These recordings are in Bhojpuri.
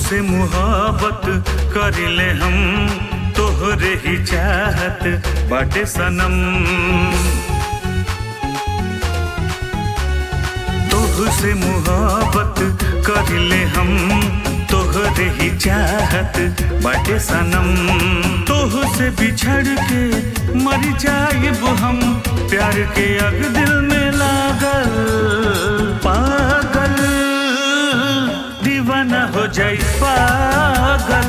से मुहब्बत करिले हम तोहरे ही चाहत बाटे सनम तोह से मुहब्बत करिले हम तोहरे ही चाहत बाटे सनम तोह से बिछड़ के मर जाइब हम प्यार के अग दिल में लागल पागल दीवाना हो जाई पागल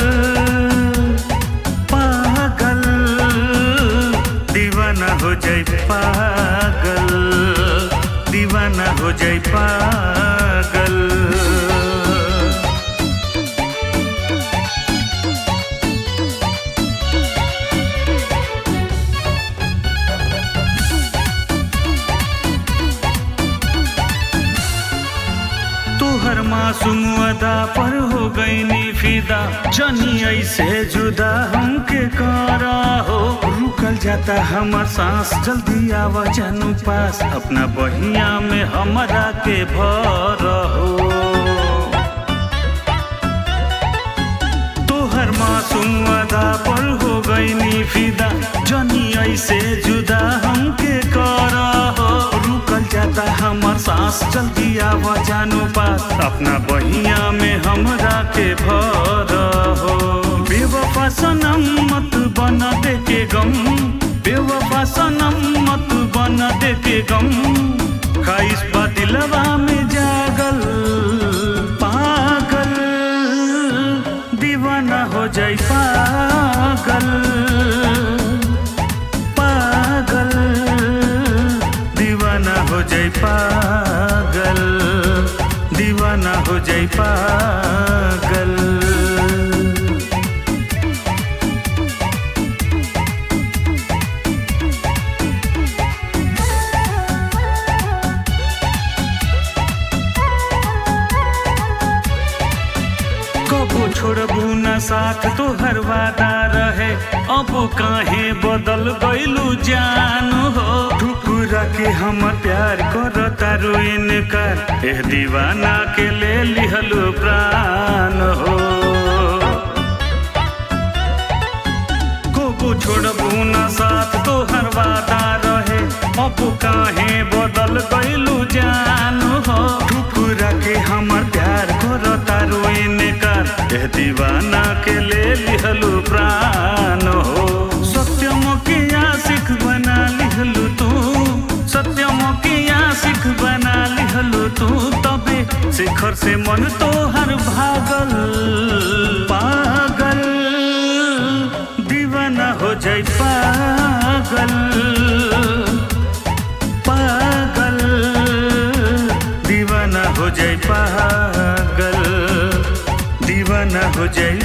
पागल दीवाना हो जाई पागल दीवाना हो जाई पागल तोहर मासूम अदा पर हो गई नी फिदा जनी ऐसे जुदा हमके करा हो रुकल जाता हमर सांस जल्दी आवा जानू पास अपना बहिया में हमरा के भर हो तोहर मासूम अदा पर हो गई नी फिदा जनी ऐसे जुदा हमके करा हो रुकल जाता हमर सांस जल्दी आवा जानू पास अपना बहिया में हमरा के भर हो बेवफा सनम मत बना दे के गम बेवफा सनम मत बना दे के गम खाइस बा दिलवा में जागल पागल दीवाना हो जाई पागल पागल दीवाना हो जाई पागल दीवाना हो जाई पागल कबो छोड़बू न साथ तो हर वादा रहे अब काहे बदल गइलू जान हो ठुकुरा के हम प्यार कर तारो इनकार एह दीवाना के ले लिहलू प्राण हो कबो छोड़बू न साथ तो हर वादा रहे अब काहे बदल गइलू जान हो ठुकुरा के हमर प्यार कर तारो इनकार एह दीवाना के ले लिहलू प्राण हो सत्यम के आशिक बना लिहलू तू सत्यम के आशिक बना लिहलू तू तबे शिखर से मन तो हर भागल पागल दीवाना हो जाई पागल पागल दीवाना हो जाई पागल दीवाना हो जाई